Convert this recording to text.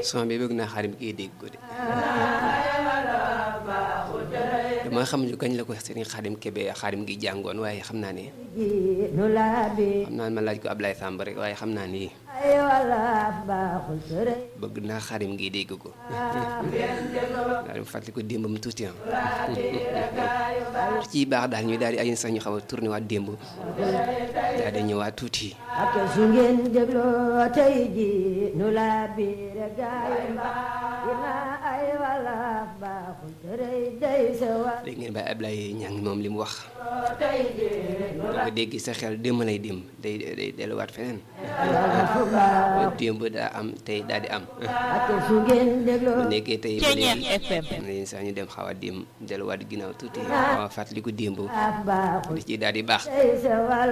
son bi bëgg naa xaarim kii dégg ko de dama xam ñu kañ la ko sëriñ xaadim kebe xaadim gi jàngoon waaye xam naa ne nu laabi xam naa ne ma laaj ko Ablaye Samb rek waaye xam naa ni ay walaaf baaxul sërëy bëgg naa xaadim gi dégg ko daal di fàttali ko démbam tuuti am ci baax daal ñu daal di ay sax ñu xaw a tourné waat démb daal di ñëwaat tuuti ak su ngeen dégloo tey ji nu laabi rek gaay ina ay walaaf baaxul sërëy day sa wa léegi ngeen bàyyi Ablaye ñang moom li mu wax boo ko dégg sa xel démb lay dem day day delluwaat feneen démb daa am tey daal di am ak su ngeen dégloo bu nekkee tey ba Ceeñeer léegi FM. léegi sax ñu dem xaw a dem delluwaat ginnaaw tuuti xaw a fàttaliku démb baaxul di ci daal di baax day sa wal